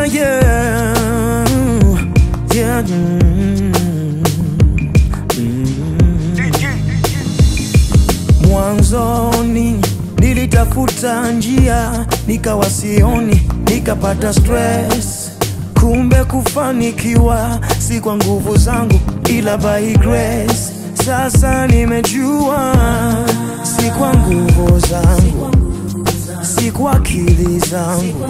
yeah, yeah. Yeah, mm, mm. Mwanzoni nilitafuta njia, nikawa sioni, nikapata stress. Kumbe kufanikiwa si kwa nguvu zangu, ila by grace. Sasa nimejua si kwa nguvu zangu, si kwa akili zangu,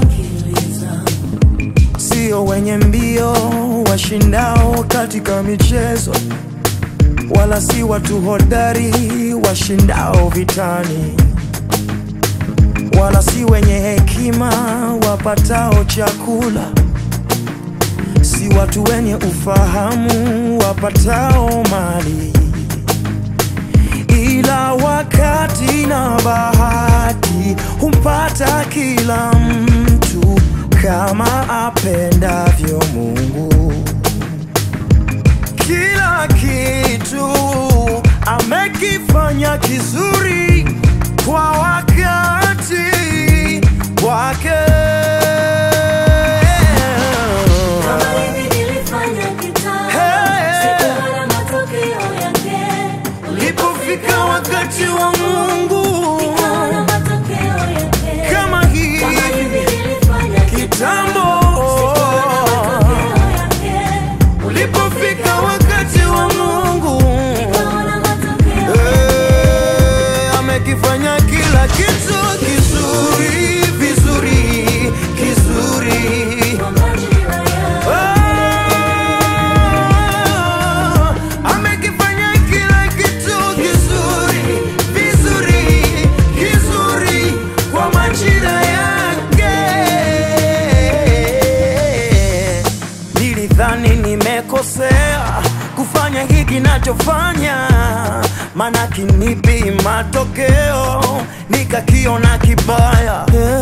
sio wenye mbio washindao katika michezo, wala si watu hodari washindao vitani, wala si wenye hekima wapatao chakula, si watu wenye ufahamu wapatao mali, ila wakati na bahati humpata kila mtu kama apendavyo Mungu. Kila kitu amekifanya kizuri kwa wakati wake. Kama hivi nilifanya kitambo, Hey. sikuona matokeo yake. Ulipofika wakati wa Mungu Nikaona matokeo yake. kama hii Kama hivi nilifanya kitambo, sikuona matokeo yake. ulipofika wakati wa Mungu Nikaona matokeo Eh, amekifanya kila kitu kizuri vizuri kizuri kwa majira yake. Ah, amekifanya kila kitu kizuri vizuri kizuri kwa majira yake. Nilidhani nimekosea kufanya hiki nachofanya, maana kinipi matokeo nikakiona kibaya yeah.